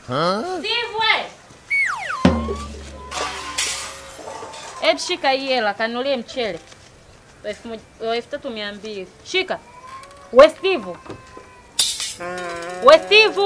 Steve we. Hebu shika hii hela kanulie mchele. Wa elfu moja- wa elfu tatu mia mbili. Shika. We Steve. We Steve.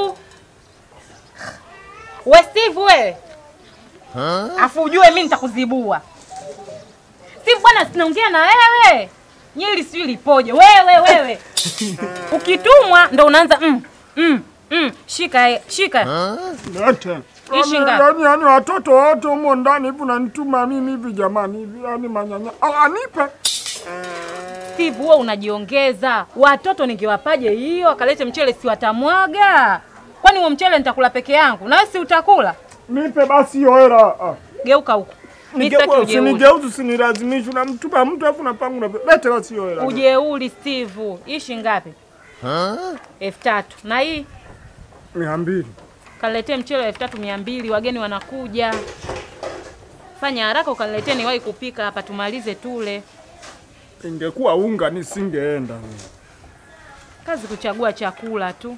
We Steve wewe. Afu ujue mimi nitakuzibua. Steve bwana sinaongea na wewe. Nyili sijui lipoje. Wewe wewe. Ukitumwa ndo unaanza mm, mm, mm. Shika eh, shika. Lete. Ishi Yaani- ngapi? Yaani yaani watoto wote humo ndani hivi unanituma mimi hivi jamani hivi yaani manyanya. Ah, anipe. Steve, wewe unajiongeza. Watoto ningewapaje hiyo? Akalete mchele si watamwaga. Kwani huo mchele nitakula peke yangu? Na wewe si utakula? Nipe basi hiyo hela. Ah. Geuka huko. Mimi sitaki Nigeuka ujeuri. usinigeuze usinilazimishe unamtuma mtu afu napangu na lete basi hiyo hela. Ujeuri Steve. Ishi ngapi? elfu tatu. Na hii Mia mbili. kaniletee mchele wa elfu tatu mia mbili. Wageni wanakuja. Fanya haraka ukaniletee niwahi kupika hapa tumalize tule. Ingekuwa unga nisingeenda. mimi. Kazi kuchagua chakula tu.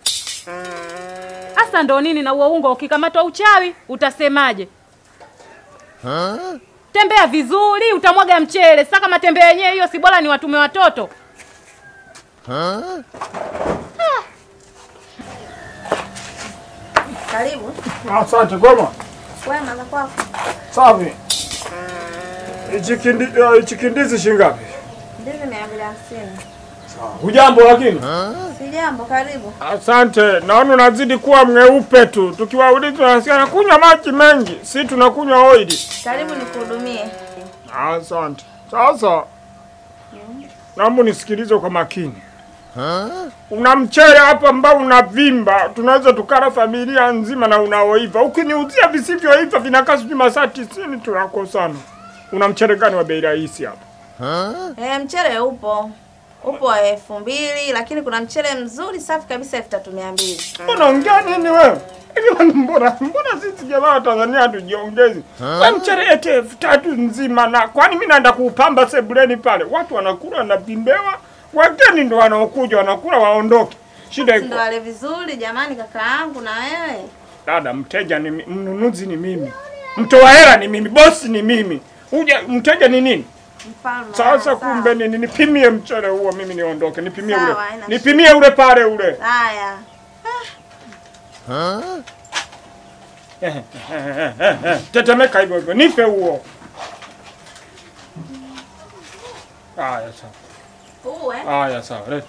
Hasa ndo nini na huo unga ukikamatwa uchawi utasemaje? Tembea vizuri utamwaga mchele. Sasa kama tembea yenyewe hiyo si bora ni watume watoto. Karibu. Asante goma. Wema za kwako. Safi. Hichi kindi eh, hichi kindizi shingapi? Ndizi mia mbili hamsini. Hujambo lakini? Si jambo, karibu. Asante. Naona unazidi kuwa mweupe tu. Tukiwauliza tunasikia kunywa maji mengi. Si tunakunywa oili. Karibu nikuhudumie. Asante. Sasa naomba unisikilize kwa makini. Una mchele hapa ambao unavimba, tunaweza tukala familia nzima na unaoiva. Ukiniuzia visivyoiva vinakaa sijui masaa tisini, tunakosana. Una mchele gani wa bei rahisi hapa? Eh, mchele upo. Upo wa elfu mbili lakini kuna mchele mzuri safi kabisa elfu tatu mia mbili. Unaongea nini wewe? Hivi mbona mbona sisi jamaa wa Tanzania hatujiongezi? Wewe mchele ete elfu tatu nzima na kwani mimi naenda kuupamba sebuleni pale. Watu wanakula na vimbewa, wageni ndo wanaokuja wanakula waondoke. Shida iko. Ndo wale vizuri jamani, kaka yangu na wewe. Dada, mteja ni mi- mnunuzi ni mimi. Mtoa hela ni mimi, bosi ni mimi. Uja mteja ni nini? Mfalme. Sasa sawa. kumbe nini? Nipimie mchele huo mimi niondoke. Nipimie Sawa, ule. haina Nipimie ule pale ule. Haya. Tetemeka hivyo hivyo. Nipe huo. Haya sawa. Uwe. Haya sawa. Leta.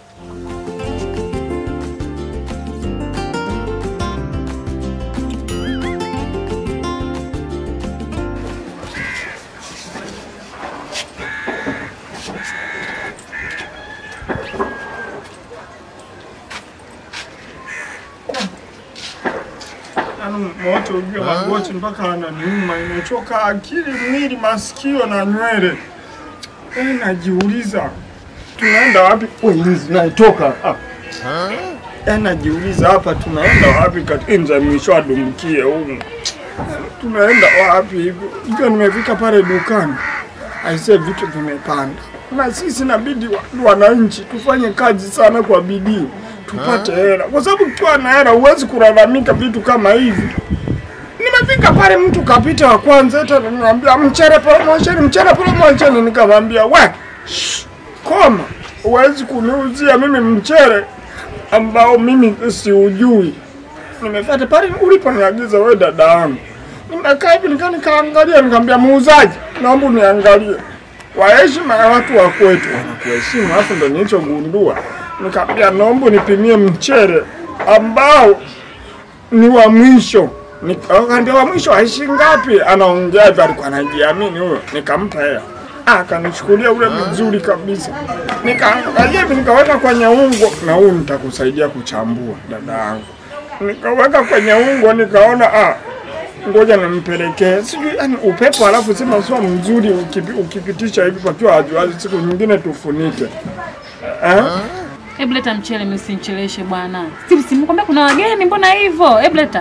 Yaani moto ujue magoti mpaka ananiuma, imechoka akili, mwili, masikio na nywele. Eh, najiuliza tunaenda wapi? Wenzi naitoka ah. Eh, najiuliza hapa tunaenda wapi katika nza mwisho adumbukie humu. Tunaenda wapi hivyo? Ikiwa nimefika pale dukani, aisee, vitu vimepanda, na sisi inabidi wa- wananchi tufanye kazi sana kwa bidii tupate hela, kwa sababu ukiwa na hela huwezi kulalamika vitu kama hivi. Nimefika pale, mtu kapita wa kwanza, hata ananiambia mchele promotion, mchele promotion. Nikamwambia we, shh, koma, huwezi kuniuzia mimi mchele ambao mimi siujui. Nimefuata pale uliponiagiza wewe, dada yangu. Nimekaa hivi nika nikaangalia, nikamwambia muuzaji, naomba uniangalie kwa heshima ya watu wa kwetu, wanakuheshimu. Alafu ndo nilichogundua, nikamwambia naomba nipimie mchele ambao ni wa mwisho. Nikaambia wa mwisho aishi ngapi? Anaongea hivyo, alikuwa anajiamini huyo. Nikampa hela, Ah, akanichukulia ule mzuri kabisa. Nikaangalia hivi, nikaweka kwenye ungo, na huu nitakusaidia kuchambua dada yangu. Nikaweka kwenye ungo, nikaona ah, ngoja nimpelekee, sijui yani upepo, alafu sema sio mzuri ukipi, ukipitisha hivi pakiwa hajuazi, siku nyingine tufunike eh? Hebu leta mchele, mimi usinicheleweshe bwana. Steve, si nimekwambia kuna wageni, mbona hivyo? Hebu leta.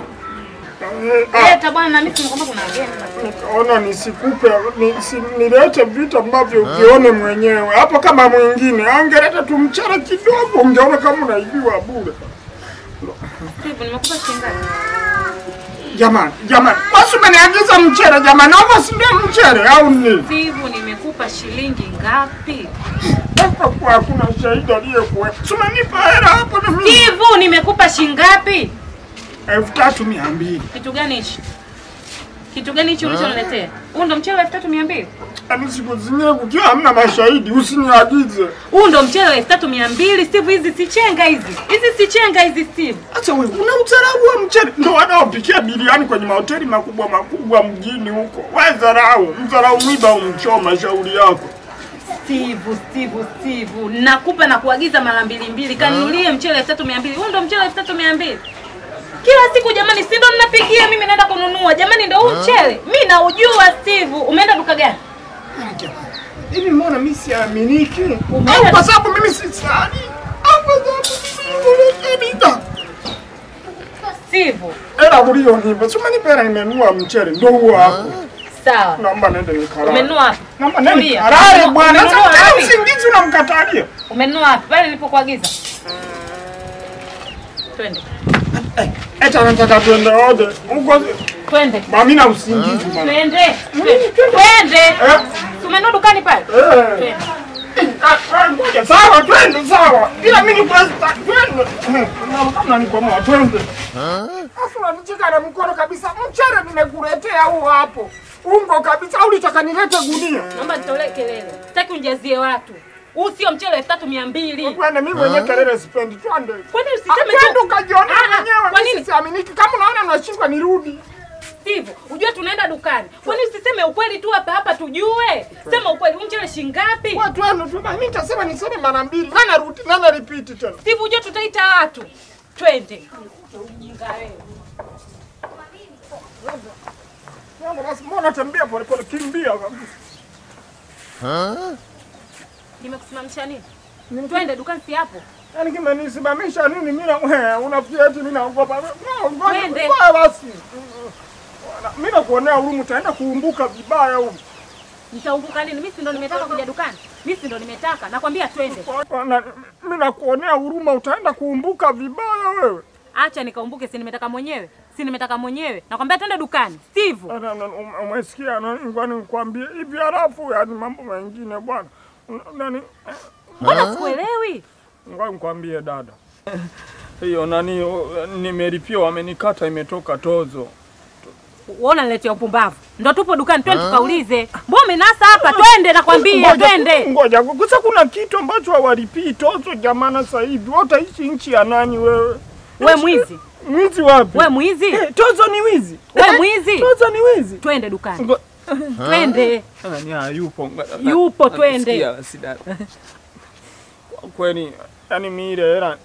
Leta bwana, na mimi si nimekwambia kuna wageni. Nikaona nisikupe ni, si, nilete vitu ambavyo uvione mwenyewe hapo. Kama mwingine angeleta tu mchele kidogo, ungeona kama unaibiwa bure. Steve, nimekupa shilingi ngapi? Jamani, jamani, basi umeniagiza mchele jamani, naomba si ndio mchele au ni? Steve, nimekupa shilingi ngapi? Sasa kwa hakuna shahidi aliyekuwa. Si umenipa hela hapo na mimi. Steve, nimekupa shilingi ngapi? elfu tatu mia mbili. Kitu gani hichi? Kitu gani hichi ulichoniletea? Huu ndo mchele wa 3200? Yaani siku zingine kukiwa hamna mashahidi usiniagize. Huu ndo mchele wa 3200 Steve, hizi si chenga hizi. Hizi si chenga hizi Steve. Acha wewe, una udharau wa mchele. Ndio wanaopikia biriani kwenye mahoteli makubwa makubwa mjini huko. Wewe dharau, mdharau mwiba umchoma shauri yako. Steve, Steve, Steve, nakupa na kuagiza mara mbili mbili, kanunulie mchele elfu tatu mia mbili. Huu ndo mchele elfu tatu mia mbili kila siku jamani, si ndo ninapikia mimi, naenda kununua jamani, ndo huu mchele mi naujua. Steve, umeenda duka gani? Hivi mbona mimi siaminiki? Umeenda- Au kwa sababu mimi si sani? Au kwa sababu mimi ni Steve, Hela ulionipa, si umenipa hela nimenunua mchele, ndio huo hapo. sawa, Naomba nende nikarare. umenunua wapi? Naomba nende Tulia. nikarare bwana. Umenunua Sasa wapi? usingizi unamkatalia. Umenunua wapi? Pale nilipokuagiza. Twende, Eta nataka twende wote. Huko twende, mami na usingizi bwana. twende, twende. Eh? Tumenunua dukani pale. Eh. Twende. Ah, ah, ngoja, Sawa, twende sawa. Ila mimi kwa twende. Eh, Kama nikomoa twende. Afu unanicheka na mkono kabisa. Mchele nimekuletea huo hapo. Ungo kabisa au ulitaka nilete gunia? Naomba nitolee kelele, sitaki unijazie watu. Huu sio mchele elfu tatu mia mbili. Twende, mimi mwenyewe kelele sipendi. Twende. Kwani Ah, usiseme Twende tu ukajione Ah, ah, mwenyewe. kwa Mimi nini? siaminiki. Kama unaona unashindwa nirudi. Steve, ujue tunaenda dukani. Kwani usiseme ukweli tu hapa hapa tujue? Sema ukweli, huu mchele shilingi ngapi? Watu wenu tu, mimi nitasema niseme mara mbili. Nana rudi, nana repeat tena. Steve, ujue tutaita watu. Twende. Ujinga wewe. Yangu basi mbona tembea pole pole kimbia kabisa. Nimekusimamisha nini? Twende dukani si hapo. Yaani kimenisimamisha nini mimi na wewe unafikia eti mimi naogopa. No, ngoja Twende. ngoja basi. Mimi nakuonea huruma utaenda kuumbuka vibaya huko. Nitaumbuka nini? Mimi si ndo nimetaka kuja dukani. Mimi si ndo nimetaka. Nakwambia twende. Na- Mimi nakuonea huruma utaenda kuumbuka vibaya wewe. Acha nikaumbuke, si nimetaka mwenyewe. Si nimetaka mwenyewe. Nakwambia twende dukani. Steve. Na- na- um- Umesikia nani ngoja nikwambie hivi halafu yani mambo mengine bwana. Nani Mbona sikuelewi? ngoja nikwambie dada. Hiyo nani o, nimelipia wamenikata imetoka tozo. Wewe unaniletea upumbavu. Ndo tupo dukani, twende tukaulize. Mbona umenasa hapa? Twende nakwambia, Ngoja- twende. Ngoja, kusa kuna kitu ambacho hawalipii tozo jamana sasa hivi. Wewe utaishi nchi ya nani wewe? We mwizi. Mwizi wapi? We mwizi. Eh, tozo ni wizi. We mwizi. Tozo ni wizi. Twende dukani. Ngo- Twende. Nani hayupo? Nga- Yupo, na- twende. nasikia sida. Kwa Kweli, yani mimi ile hela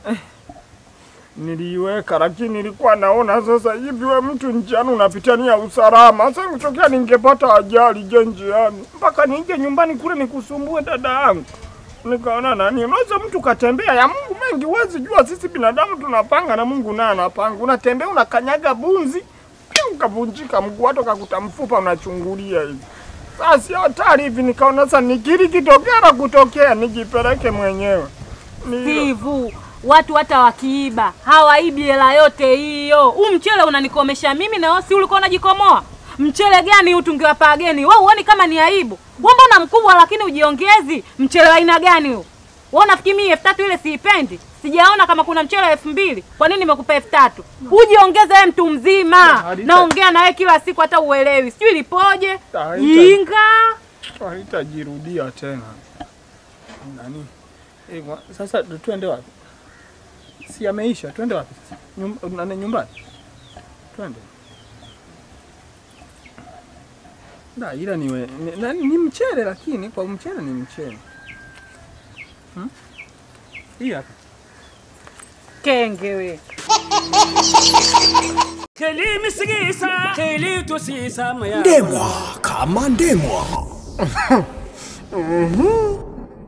niliiweka, lakini nilikuwa naona sasa hivi we mtu njiani unapitania usalama. Sasa kutokea ningepata ajali je njiani, mpaka nije nyumbani kule nikusumbue dada yangu. Nikaona nani, unaweza mtu katembea ya Mungu mengi, huwezi jua. Sisi binadamu tunapanga na Mungu naye anapanga. Unatembea unakanyaga bunzi, pia ukavunjika mguu, hata ukakuta mfupa unachungulia hivi. Sasa si hatari hivi, nikaona sasa nikiri kitokea na kutokea nijipeleke mwenyewe. Ni hilo. Steve, watu hata wakiiba hawaibi hela yote hiyo. Huu mchele unanikomesha mimi na wewe si ulikuwa unajikomoa? Mchele gani huu tungewapa wageni? Wewe uone kama ni aibu? Wewe mbona mkubwa lakini ujiongezi? Mchele wa aina gani huu? Wewe unafikiri mimi elfu tatu ile siipendi? Sijaona kama kuna mchele wa elfu mbili. Kwa nini nimekupa elfu tatu? Ujiongeze wewe mtu mzima. Halita- Naongea na wewe kila siku hata uelewi. Sijui lipoje? Halita- Inga. Haitajirudia tena. Nani? Eh, mwa- sasa twende wapi? Si ameisha, twende wapi sasa? Nyum- nani nyumbani? Twende. Da, ila niwe ni, nani, ni mchele lakini kwa mchele ni mchele. Hmm? Hii hapa. Kenge we. Kelimi sigisa, keli to sisa maya. ndemwa kama ndemwa